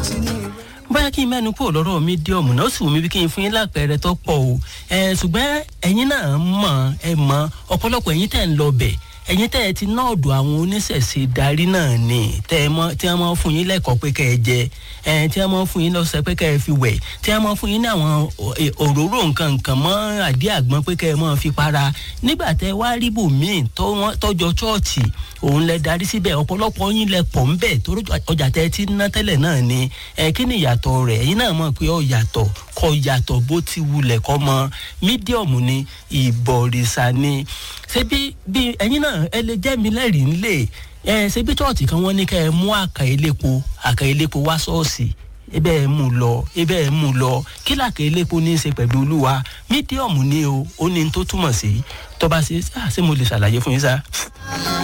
ti ní ìwé. bóyá kí n mẹ́nu kúrò lọ́rọ̀ mídíọ̀mù náà ó sì wù mí bí kí n fún yín lápẹẹrẹ tó pọ̀ o ẹ ṣùgbọ́n ẹ̀yin náà mọ̀ ẹ mọ̀ ọ̀pọ̀lọpọ̀ ẹ̀yin tẹ̀ ń lọ bẹ̀ ẹ̀yin tẹ̀ ẹ ti ná ọ̀dọ̀ àwọn oníṣẹ̀ṣe darí náà ni tẹ̀ ẹ mọ̀ tí wọ́n mọ̀ fún yín lẹ́kọ̀ọ́ pé kẹ́ ẹ jẹ ẹ tí wọ́n mọ̀ fún yín lọ́sẹ̀ pé kẹ́ ẹ fi wẹ̀ tí wọ́n mọ̀ fún yín ní àwọn òróró nǹkan nǹkan mọ́ àdí àgbọn pé kẹ́ ẹ mọ̀ fi para nígbà tẹ́ wá rí bòmíì tọ́jọ́ chọ́ọ̀chì òun lẹ darí síbẹ̀ ọ̀pọ̀lọpọ̀ yín lẹ pọ̀ ńbẹ̀ torí ọjà tẹ́ ti ná tẹ́lẹ̀ náà ni ẹ kí ni ìyàtọ̀ rẹ̀ ẹ̀yin náà mọ̀ pé ó yàtọ̀ kọ yàtọ̀ bó ti wulẹ̀ kọ́ mọ mídíọ̀mù ni ìbọ̀rìṣà ni ṣé bí bí ẹ̀yin náà ẹ lè jẹ́ mi lẹ́rìí ńlẹ̀ ẹ ṣé bí chọ́ọ̀tì kan wọ́n ní kẹ́ ẹ mú àkà elépo àkà elépo wá ṣọ́ọ̀ṣì ebe ẹ mú lọ ebe ẹ mú lọ kí làkà elépo ní í ṣe pẹ̀lú olúwa mídíọ̀mù ni o ó ní tó túmọ̀ sí tọ́ba ṣe ṣé mo lè ṣàlàyé fún yín sá.